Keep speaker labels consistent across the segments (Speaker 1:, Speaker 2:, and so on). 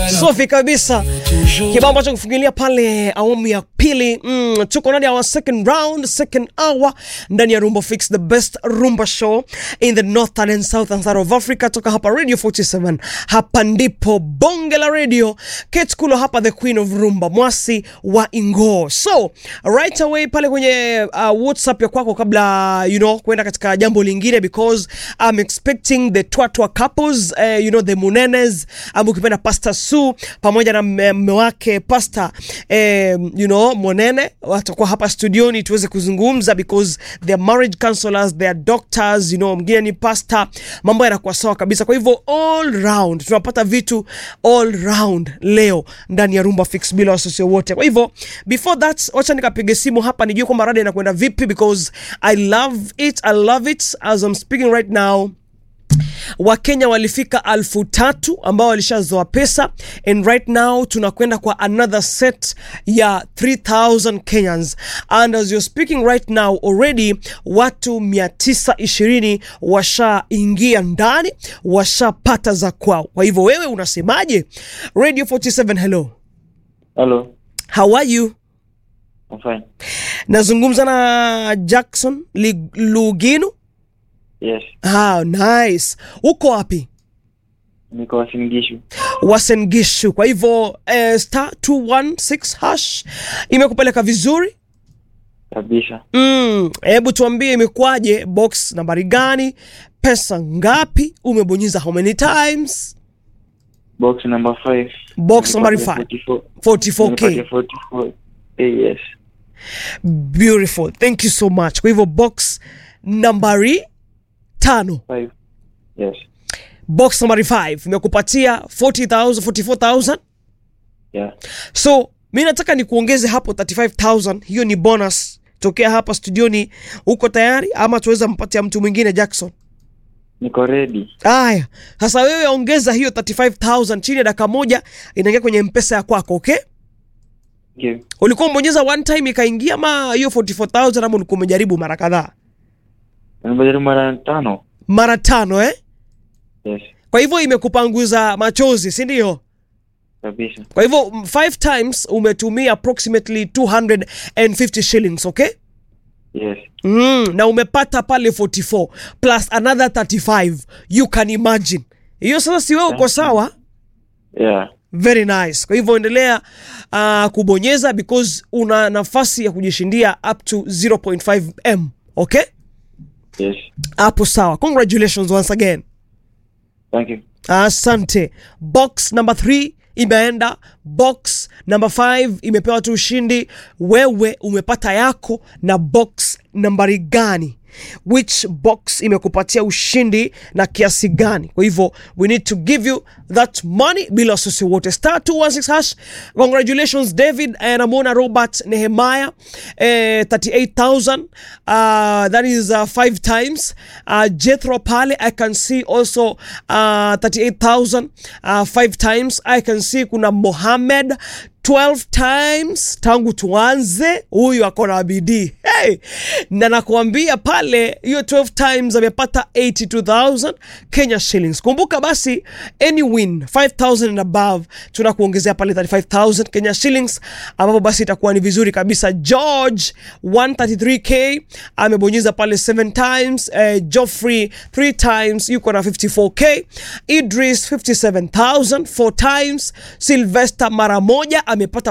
Speaker 1: Safi kabisa, kibao ambacho kufungilia pale awamu ya pili. Mm, tuko ndani ya our second round, second hour ndani ya Rumba Fix, the best rumba show in the northern and southern side of Africa, toka hapa Radio 47. Hapa ndipo bonge la radio, Kate Kulo hapa, the queen of rumba, mwasi wa Ingo. So right away pale kwenye uh, WhatsApp ya kwako, kabla you know kwenda katika jambo lingine, because I'm expecting the twatwa couples uh, you know the Munenes ama ukipenda Pastor Su pamoja na mme wake Pastor eh, you know Monene watakuwa hapa studioni tuweze kuzungumza because they are marriage counselors, they are doctors, you know, mwingine ni pastor, mambo yanakuwa sawa kabisa. Kwa hivyo all round tunapata vitu all round leo ndani ya Rumba Fix bila wasiwasi wote. Kwa hivyo before that, wacha nikapige simu hapa nijue kwamba rada inakwenda vipi because I love it, I love it as I'm speaking right now. Wakenya walifika alfu tatu ambao walishazoa pesa and right now tunakwenda kwa another set ya 3000 Kenyans and as you're speaking right now already watu 920 washaingia ndani washapata za kwao. Kwa hivyo wewe unasemaje? Radio 47 hello.
Speaker 2: Hello,
Speaker 1: How are you?
Speaker 2: I'm fine.
Speaker 1: Nazungumza na Jackson Li- Luginu.
Speaker 2: Yes,
Speaker 1: Ah, nice. Uko wapi?
Speaker 2: niko Wasingishu.
Speaker 1: Wasengishu. Kwa hivyo eh, star 216 hash imekupeleka vizuri.
Speaker 2: Kabisa.
Speaker 1: Mm, hebu tuambie imekuwaje, box nambari gani, pesa ngapi, umebonyeza how many times?
Speaker 2: Box number 5.
Speaker 1: Box number five. 44k.
Speaker 2: 44. Eh, yes.
Speaker 1: Beautiful. Thank you so much. Kwa hivyo box nambari tano,
Speaker 2: 5. Yes.
Speaker 1: box nambari 5 imekupatia 40000 44000
Speaker 2: Yeah.
Speaker 1: So mi nataka ni kuongeze hapo 35000 hiyo ni bonus tokea hapa studioni. Uko tayari ama tuweza mpatia mtu mwingine Jackson?
Speaker 2: Niko ready.
Speaker 1: Aya, sasa wewe ongeza hiyo 35000 chini ya dakika moja, inaingia kwenye mpesa ya kwako. Okay,
Speaker 2: Thank you.
Speaker 1: ulikuwa umebonyeza one time ikaingia, ama hiyo 44000 ama ulikuwa umejaribu mara kadhaa?
Speaker 2: Nimejaribu mara tano.
Speaker 1: Mara tano eh?
Speaker 2: Yes.
Speaker 1: Kwa hivyo imekupanguza machozi, si ndio?
Speaker 2: Kabisa.
Speaker 1: Kwa hivyo mm, five times umetumia approximately 250 shillings, okay?
Speaker 2: Yes.
Speaker 1: Mm, na umepata pale 44 plus another 35 you can imagine hiyo sasa si wewe uko sawa
Speaker 2: Yeah.
Speaker 1: very nice kwa hivyo endelea uh, kubonyeza because una nafasi ya kujishindia up to 0.5 m okay
Speaker 2: Yes.
Speaker 1: hapo sawa congratulations once again
Speaker 2: Thank you.
Speaker 1: asante box number 3 imeenda box number 5 imepewa tu ushindi wewe umepata yako na box nambari gani which box imekupatia ushindi na kiasi gani kwa hivyo we need to give you that money bila wasiwasi wote star 216 hash congratulations david eh, namwona robert nehemaya eh, 38000 uh, that is uh, five times uh, jethro pale i can see also uh, 38000 uh, five times i can see kuna mohammed 12 times tangu tuanze huyu ako na bidii hey! na nakuambia pale hiyo 12 times amepata 82000 kenya shillings kumbuka basi any win 5000 and above tunakuongezea pale 35000 kenya shillings ambapo basi itakuwa ni vizuri kabisa george 133k amebonyeza pale 7 times eh, joffrey 3 times yuko na 54k idris 57000 4 times sylvester mara moja amepata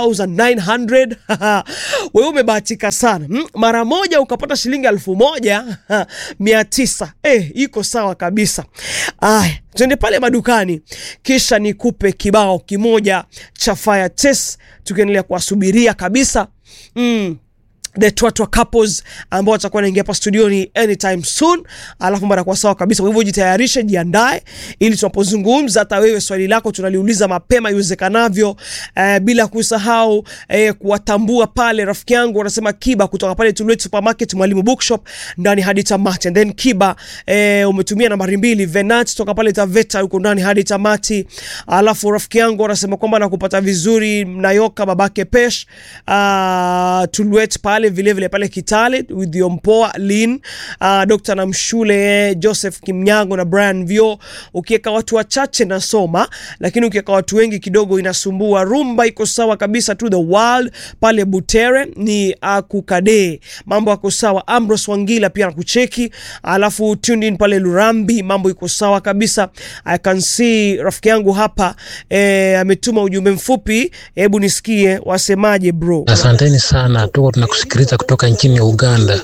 Speaker 1: 1900 wewe umebahatika sana mm, mara moja ukapata shilingi elfu moja mia tisa eh, iko sawa kabisa aya tuende pale madukani kisha nikupe kibao kimoja cha fire test tukiendelea kuwasubiria kabisa mm the twatwa couples ambao watakuwa naingia hapa studioni anytime soon alafu mara kwa sawa kabisa kwa hivyo jitayarishe jiandae ili tunapozungumza hata wewe swali lako tunaliuliza mapema iwezekanavyo eh, bila kusahau eh, kuwatambua pale rafiki yangu wanasema kiba kutoka pale Tulwet supermarket mwalimu bookshop ndani hadi tamati and then kiba eh, umetumia nambari mbili venat toka pale taveta huko ndani hadi tamati alafu rafiki yangu wanasema kwamba nakupata vizuri nayoka babake pesh uh, Tulwet pale pale vilevile vile pale Kitale with Yompoa Lin, uh, Dr. Namshule, Joseph Kimnyango na Brian Vio. Ukiweka watu wachache nasoma, lakini ukiweka watu wengi kidogo inasumbua. Rumba iko sawa kabisa to the world pale Butere ni akukade, mambo yako sawa. Ambrose Wangila pia nakucheki, alafu tuned in pale Lurambi, mambo iko sawa kabisa. I can see rafiki yangu hapa eh, ametuma ujumbe mfupi, hebu nisikie wasemaje bro.
Speaker 3: Asanteni sana, tuko tunakusikiliza kutoka nchini Uganda.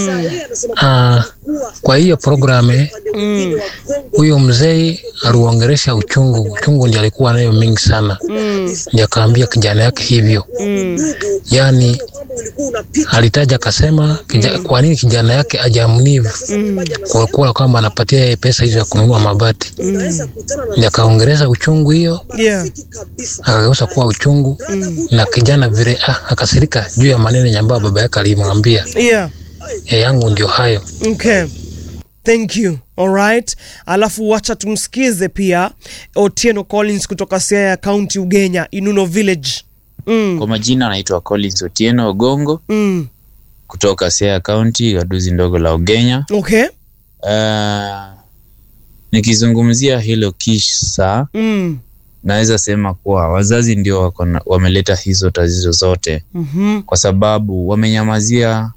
Speaker 3: Ah, kwa hiyo programu huyo mzee aliuongeresha uchungu, uchungu ndio alikuwa nayo mingi sana, ndio akaambia kijana yake hivyo. Yani alitaja akasema, kija, kwa nini kijana yake ajamnivu kwa kuwa kwamba anapatia yeye pesa hizo ya kununua mabati, ndio akaongeresha uchungu hiyo
Speaker 1: Yeah.
Speaker 3: akageuza kuwa uchungu na kijana vile ah, akasirika juu ya maneno yenye ambayo baba yake alimwambia.
Speaker 1: Yeah.
Speaker 3: Ya yangu ndio hayo.
Speaker 1: Okay. Thank you. Alright. Alafu wacha tumsikize pia Otieno Collins kutoka Siaya County Ugenya, Inuno Village. Mm.
Speaker 4: Kwa majina anaitwa Collins Otieno Ogongo
Speaker 1: Mm.
Speaker 4: kutoka Siaya County, gaduzi ndogo la Ugenya.
Speaker 1: Okay.
Speaker 4: Uh, nikizungumzia hilo kisa,
Speaker 1: Mm.
Speaker 4: naweza sema kuwa wazazi ndio wako na- wameleta hizo tatizo zote,
Speaker 1: Mhm.
Speaker 4: kwa sababu wamenyamazia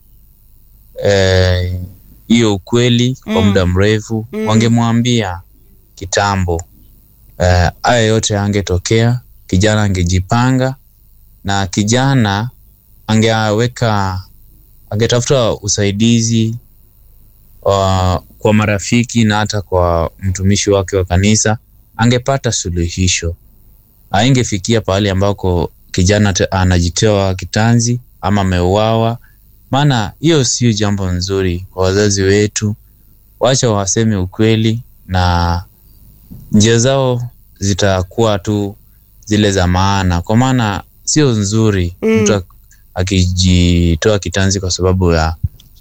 Speaker 4: eh, hiyo ukweli kwa
Speaker 1: Mm.
Speaker 4: muda mrefu.
Speaker 1: Mm.
Speaker 4: Wangemwambia kitambo, eh, haya yote angetokea, kijana angejipanga na kijana angeweka angetafuta usaidizi wa, kwa marafiki na hata kwa mtumishi wake wa kanisa, angepata suluhisho. Aingefikia pahali ambako kijana te- anajitoa kitanzi ama ameuawa, maana hiyo sio jambo nzuri kwa wazazi wetu. Wacha waseme ukweli na njia zao zitakuwa tu zile za maana, kwa maana sio nzuri
Speaker 1: Mm.
Speaker 4: mtu ak- akijitoa kitanzi kwa sababu ya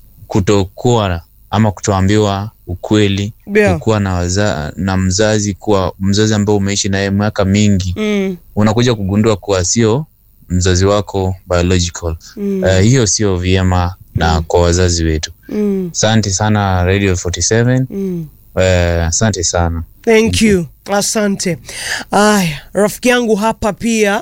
Speaker 4: kutokuwa ama kutoambiwa ukweli,
Speaker 1: Yeah.
Speaker 4: kukuwa na, waza, na mzazi kuwa mzazi ambao umeishi naye miaka mingi,
Speaker 1: Mm.
Speaker 4: unakuja kugundua kuwa sio mzazi wako biological.
Speaker 1: Mm.
Speaker 4: Eh, hiyo sio vyema na kwa wazazi wetu.
Speaker 1: Mm.
Speaker 4: Asante sana Radio 47.
Speaker 1: Mm.
Speaker 4: Eh, asante sana.
Speaker 1: Thank you. Asante. Aya, rafiki yangu hapa pia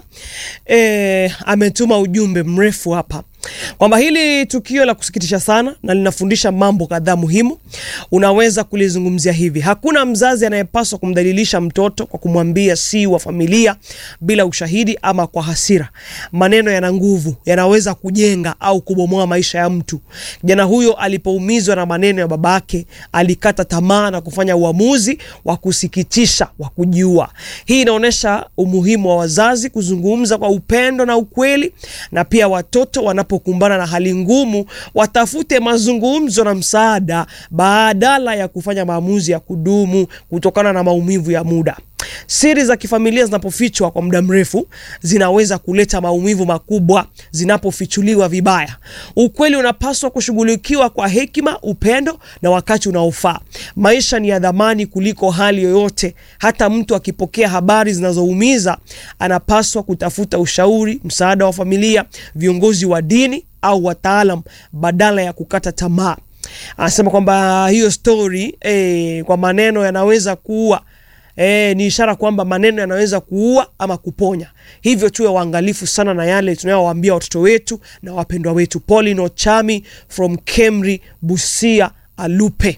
Speaker 1: eh, ametuma ujumbe mrefu hapa kwamba hili tukio la kusikitisha sana na linafundisha mambo kadhaa muhimu. Unaweza kulizungumzia hivi: hakuna mzazi anayepaswa kumdhalilisha mtoto kwa kumwambia si wa familia bila ushahidi ama kwa hasira. Maneno yana nguvu, yanaweza kujenga au kubomoa maisha ya mtu. Kijana huyo alipoumizwa na maneno ya babake, alikata tamaa na kufanya uamuzi wa kusikitisha wa kujiua. Hii inaonyesha umuhimu wa wazazi kuzungumza kwa upendo na ukweli, na pia watoto wanapokumbana na hali ngumu watafute mazungumzo na msaada badala ya kufanya maamuzi ya kudumu kutokana na maumivu ya muda. Siri za kifamilia zinapofichwa kwa muda mrefu zinaweza kuleta maumivu makubwa zinapofichuliwa vibaya. Ukweli unapaswa kushughulikiwa kwa hekima, upendo na wakati unaofaa. Maisha ni ya dhamani kuliko hali yoyote. Hata mtu akipokea habari zinazoumiza, anapaswa kutafuta ushauri, msaada wa familia, viongozi wa dini au wataalam badala ya kukata tamaa. Anasema kwamba hiyo story eh, kwa maneno yanaweza kuua E, ni ishara kwamba maneno yanaweza kuua ama kuponya. Hivyo tuwe waangalifu sana na yale tunayowaambia watoto wetu na wapendwa wetu. Pauline Ochami from Kemri, Busia, Alupe.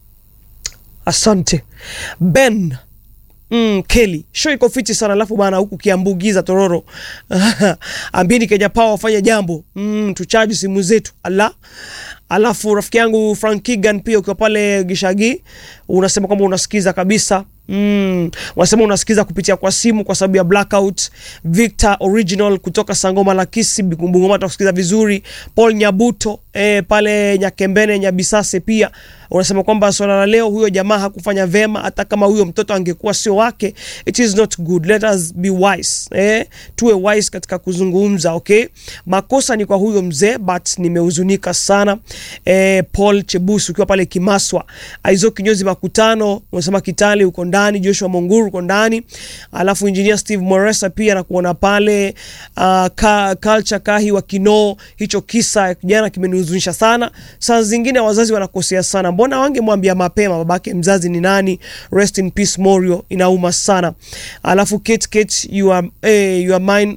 Speaker 1: Asante Ben Mm, Kelly show iko fiti sana alafu bana huku kiambugiza tororo ambini Kenya Power wafanye jambo mm, tuchaji simu zetu ala alafu rafiki yangu Frank Kigan pia ukiwa pale Gishagi unasema kwamba unasikiza kabisa Mm, unasema unasikiza kupitia kwa simu kwa sababu ya blackout. Victor Original kutoka Sangoma la Kisi Bungoma tunakusikiza vizuri. Paul Nyabuto eh, pale Nyakembene Nyabisase pia unasema kwamba swala la leo huyo jamaa hakufanya vema, hata kama huyo mtoto angekuwa sio wake, it is not good. Let us be wise eh, tuwe wise katika kuzungumza. Okay, makosa ni kwa huyo mzee, but nimehuzunika sana eh, Paul Chebusu ukiwa pale Kimaswa. Aizo kinyozi makutano unasema Kitale uko ndani, Joshua Monguru uko ndani, alafu engineer Steve Moresa pia nakuona pale uh, ka, culture kahi wa Kinoo. Hicho kisa jana kimenihuzunisha sana. Saa zingine wazazi wanakosea sana, mbona wangemwambia mapema babake mzazi ni nani? Rest in peace Morio, inauma sana. Alafu Kate Kate, you are, eh, you are mine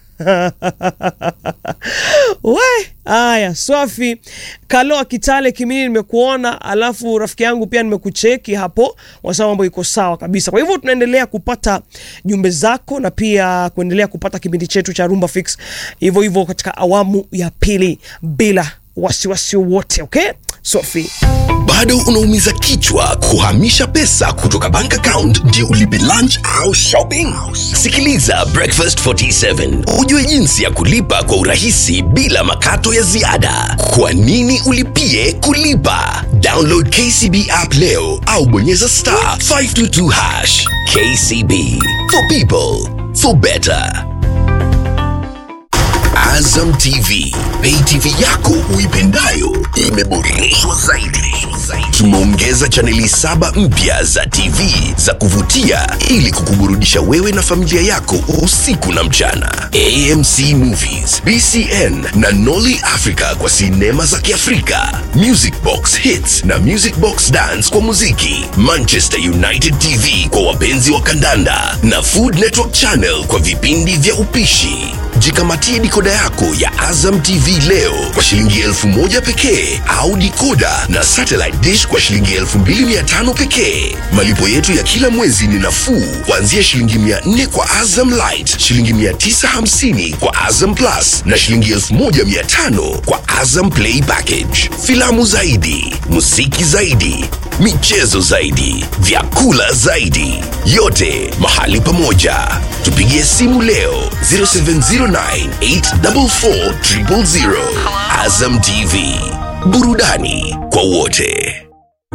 Speaker 1: we haya swafi kaloa kitale kimini nimekuona alafu rafiki yangu pia nimekucheki hapo wasema mambo iko sawa kabisa kwa hivyo tunaendelea kupata jumbe zako na pia kuendelea kupata kipindi chetu cha rumba fix hivyo hivyo katika awamu ya pili bila wasiwasi wote okay sofi
Speaker 5: bado unaumiza kichwa kuhamisha pesa kutoka bank account ndio ulipe lunch au shopping sikiliza breakfast 47 ujue jinsi ya kulipa kwa urahisi bila makato ya ziada kwa nini ulipie kulipa download kcb app leo au bonyeza star 522 hash kcb for people for better Azam TV, pay TV yako uipendayo imeboreshwa zaidi. Tumeongeza chaneli saba mpya za TV za kuvutia ili kukuburudisha wewe na familia yako usiku na mchana. AMC Movies, BCN na Nolly Africa kwa sinema za Kiafrika, Music Box Hits na Music Box Dance kwa muziki, Manchester United TV kwa wapenzi wa kandanda na Food Network Channel kwa vipindi vya upishi. Jikamatie dikoda yako ya Azam TV leo kwa shilingi elfu moja pekee au dikoda na satellite dish kwa shilingi elfu mbili mia tano pekee. Malipo yetu ya kila mwezi ni nafuu kuanzia shilingi mia nne kwa Azam Light, shilingi mia tisa hamsini kwa Azam Plus na shilingi elfu moja mia tano kwa Azam Play Package. Filamu zaidi, muziki zaidi, michezo zaidi, vyakula zaidi, yote mahali pamoja. Tupigie simu leo 0709844000. Azam TV, burudani kwa wote.